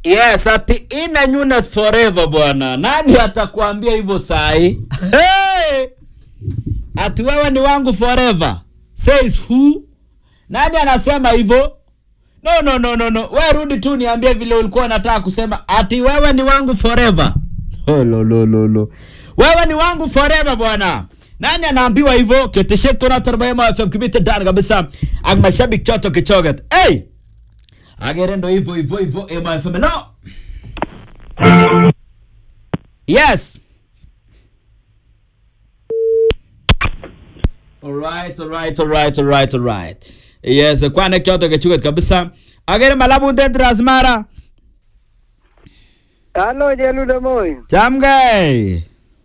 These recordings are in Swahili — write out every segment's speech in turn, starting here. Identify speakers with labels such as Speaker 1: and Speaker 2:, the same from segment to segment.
Speaker 1: Yes, ati inanyunet forever bwana. Nani atakwambia hivyo sahi? Hey! Ati wewe ni wangu forever. Says who? Nani anasema hivyo? No, no, no, no, no. Wewe rudi tu niambie vile ulikuwa unataka kusema. Ati wewe ni wangu forever. Oh, lo, lo, lo, lo. Wewe ni wangu forever bwana. Nani anaambiwa hivyo? Keteshet kuna tarbayema FM kibite dan kabisa. Ang mashabik choto kichoget. Hey! Agere ndo hivyo hivyo hivyo Ema FM. No. Yes. Alright, alright, alright, alright, alright. Yes, kwane kyoto kechuket kabisa. Agere malabu det rasmara.
Speaker 2: Halo Jelude Moi.
Speaker 1: Chamgai.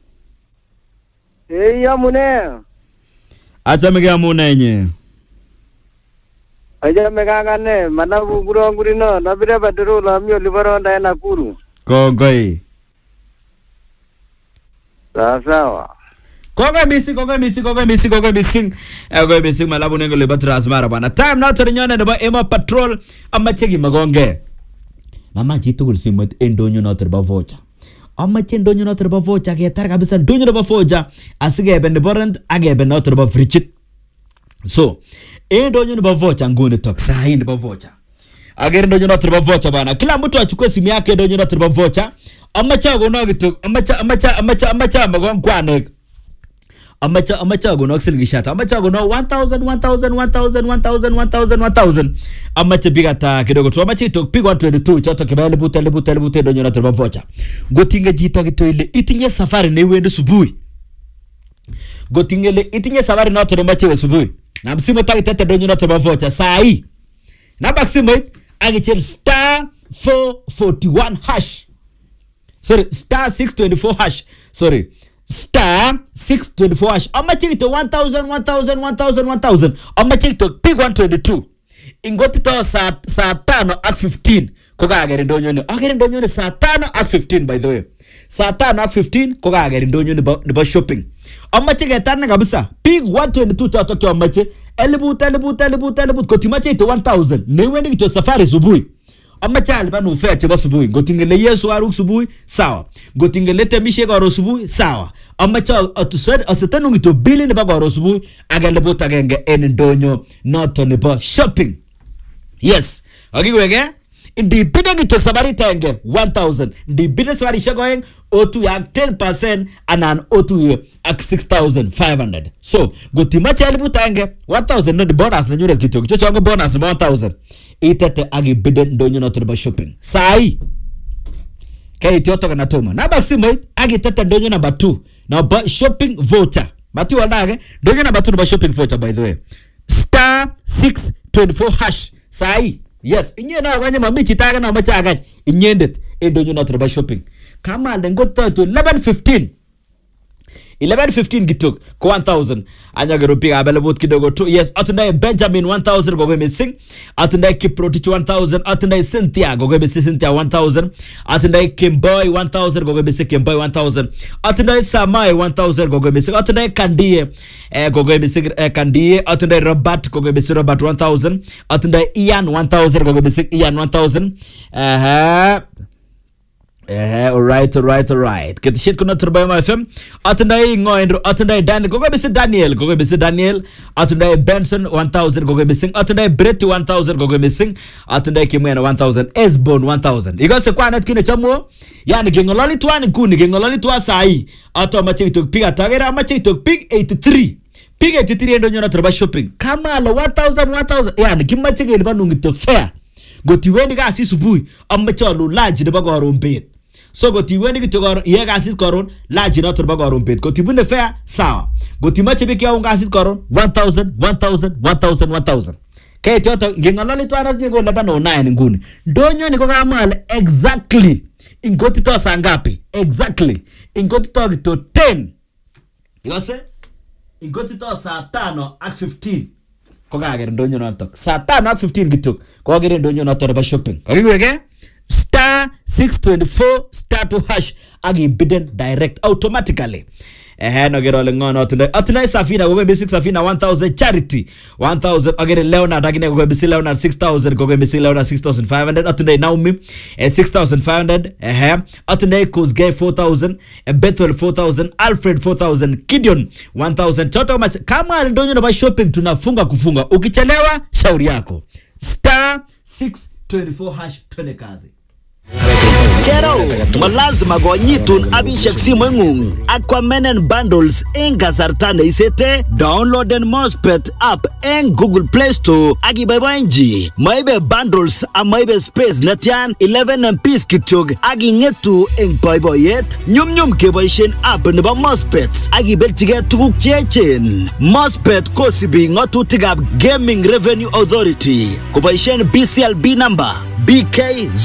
Speaker 2: Ei amune.
Speaker 1: Achamege amune nye.
Speaker 2: Achame kakane manabu kurongurino nabire badero lami olibaronda en Nakuru.
Speaker 1: Kongoi.
Speaker 2: Sawa sawa.
Speaker 1: Kongoi missing, kongoi missing, kongoi missing, kongoi missing. Eh, Kongoi missing malabu nengo liba rasmara bana. Time now to nyone nebo Ema Patrol amache kimagonge. Mamache tugul simoit en ndonyo noto nebo vocha. Amache ndonyo noto nebo vocha ketar kabisa ndonyo nebo vocha asikebe nebo rent akebe noto nebo fridgit. So, en ndonyo nebo vocha nguni tok sahi nebo vocha. Agere ndonyo noto nebo vocha bana. Kila mtu achukue simu yake ndonyo noto nebo vocha. Amache akono kitu, amache amache amache amache amagon kwanek. amache amache akonok silingishat amache akonok 1000 1000 1000 1000 1000 1000 amache biik ata kidogo tu amache itok biik 122 choto kiba eliput eliput eliput en ndonyo noto nebo vocha ngotinge chito kityo ile itinye safari neiwendi subui ngotinge ile itinye safari noto nemache iwe subui na msimu takitete ndonyo noto nebo vocha saa hii namba simoit akichil star 441 hash sorry star 624 hash sorry star 624 hash amache kito 1000 1000 1000 1000 amache kito pig 122 ingotito saa saa tano ak 15 kokaker ndonyoni aker ndonyoni saa tano ak 15 by the way saa tano ak 15 kokaker ndonyo nebo nebo shopping amache ketarne kabisa pig 122 choto kyomache eliput eliput eliput eliput kotimache ito 1000 neiwendi kityo safari subui amache alipan ufea chebo subui ngotingele yesu aruk subui sawa ngotingele temishe karo subui sawa amache asetanu kityo bili nebo karo subui ak eliput agenge en ndonyo noto nebo shopping yes akiweke ndibide kityo sabarit agenge 1000 ndibide sabarishek oeng otuye ak 10 anan otuye ak 6500 so ngotimache eliput agenge 1000 no ni bonus nenyunet kityo chochongo bonus nebo 1000 itete ak ibide ndonyo noto nebo shopping sai keit yotok anatoma naba simoit ak itete ndonyo number 2 nebo shopping voucher matiwaldage ndonyo number 2 nebo shopping voucher by the way star 624 hash sai yes inye na kanye mami chito age namache akany inyendet en ndonyo noto nebo shopping kamalde ngotoitu 1115 1115 kitok ko 1000 anyagero biik ab eliput kidogo tu yes atundai benjamin 1000 kogoi missing atundai kiprotich 1000 atundai cynthia kogoi missing cynthia 1000 atundai kimboy 1000 kogoi missing kimboy 1000 atundai samai 1000 kogoi missing atundai kandie eh, kogoi missing eh, kandie atundai robert kogoi missing robert 1000 atundai ian 1000 kogoi missing ian 1000 uh Eh, alright, alright, alright. Ketisiet kuna Turbayama FM. Atundai Ngoendro, atundai Daniel, gogo bisi Daniel, gogo bisi Daniel. Atundai Benson 1000 gogo missing. Atundai Brett 1000 gogo missing. Atundai Kimwena 1000. Esbon 1000. Igose kwa net kine chamo. Yani gengololi tuani kuni, gengololi tuwa sai. Ato amache itok pig atagera amache itok pig 83. Pig 83 endo nyona turba shopping. Kama ala 1000 1000. Yani kimache kelipan ungito fair. Gotiwendi kasi subui amache alu lunch nebo koron bet. so kotiwendi kityo koron iyae kasit koron lunch noto nebo koron bet kotibune fair sawa kotimache biik yaun kasit koron 1000 1000 1000 1000 keit yoto ngeng'ololi twan asinye ko leban onain nguni ndonyoni ko kamale exactly ingotito saa ngapi exactly ingotito kityo 10 ikose ingotito saa tano ak 15 ko kaker ndonyo notok saa tano ak 15 kityo ko kakere ndonyo noto nebo shopping kakiweke star 624 star 2 hash ak ibiden direct automatically ehe noker ole ng'o notindoi atindoi safina kokoi mising safina 1000 charity 1000 akere leonard akine kokoi mising leonard 6000 kokoi mising leonard 6500 atindoi naomi eh, 6500 ehe atindoi kosgay 4000 eh, bethel 4000 alfred 4000 gideon 1000 choto kama kama ndonyo na shopping tunafunga kufunga ukichelewa shauri yako star 624 hash twende kazi
Speaker 3: Kero, malazima konyitun abishek simoing'ung ak kwamenen bundles eng kasarta neisete downloaden Mospet app eng Google Play Store ak iboiboenchi moibe bundles amaibe space netyan 11 MPs kityok ak ing'etu eng boiboiyet nyumnyum keboisien app nebo Mospet ak ibelchigei tuguk cheechen Mospet kosibi ng'otutikab Gaming Revenue Authority koboisien BCLB number BK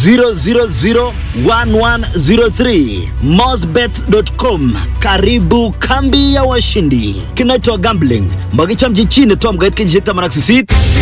Speaker 3: 0001103 mosbet.com. Karibu kambi ya washindi. Kinaitwa gambling, makichamchi chini tom kait kenyisiek 18